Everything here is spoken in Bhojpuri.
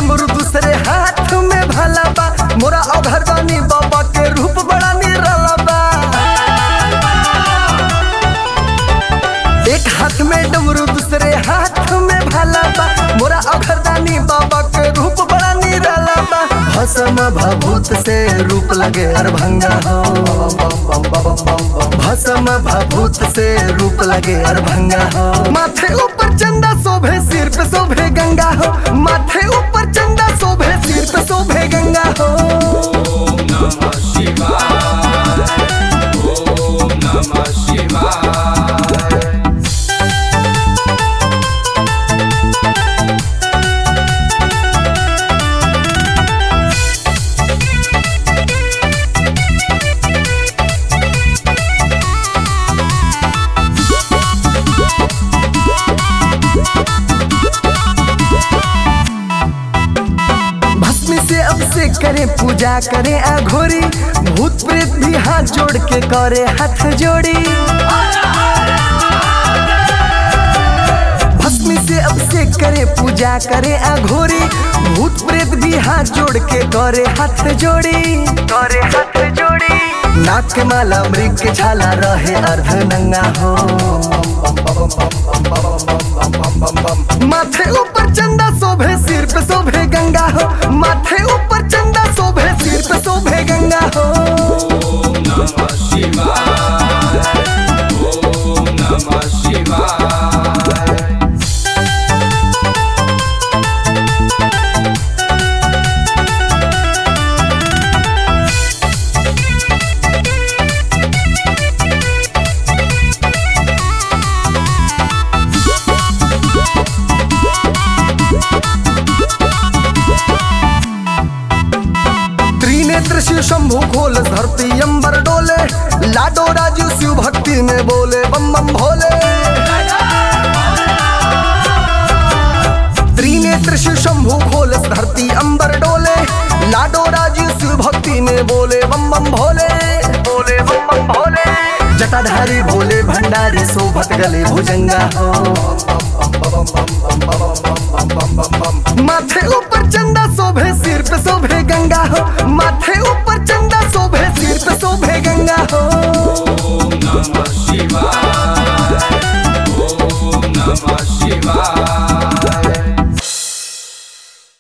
डमरू दूसरे हाथ में भला बा मोरा अघरदानी बाबा के रूप बड़ा निराला बा एक हाथ में डमरू दूसरे हाथ में भला बा मोरा अघरदानी बाबा के रूप बड़ा निराला बा भसम भभूत से रूप लगे अरभंगा हो भसम भभूत से रूप लगे अरभंगा हो माथे ऊपर चंदा शोभे सिर पे शोभे गंगा हो माथे ऊपर चंदा शोभे सिर पे शोभे गंगा हो Om Namah Shivaya. Om Namah Shivaya. भस्मी से अभिषेक करे पूजा करे अघोरी भूत प्रेत भी हाथ जोड़ के करे हाथ जोड़ी भस्मी से अभिषेक करे पूजा करे अघोरी भूत प्रेत भी हाथ जोड़ के करे हाथ जोड़ी करे हाथ जोड़ी नाक के माला मृग के छाला रहे अर्ध नंगा हो माथे ऊपर चंदा शोभे सिर पे शोभे गंगा हो माथे ऊपर चंदा शोभे सिर पे शोभे गंगा हो Om Namah Shivaya. Om Namah Shivaya. Trinetra Shiv Shambhu खोल धरती अंबर डोले लाडो राजू शिव भक्ति में बोले बम बम भोले त्रिनेत्र शिव शंभु खोल धरती अंबर डोले लाडो राजू शिव भक्ति में बोले बम बम भोले बोले बम बम भोले जटाधारी भोले भंडारी शोभत गले भुजंगा हो माथे ऊपर चंदा शोभे सिर पे शोभे गंगा हो माथे ऊपर चंदा शोभे सिर पे शोभे गंगा हो Om Namah Shivaya. Om Namah Shivaya.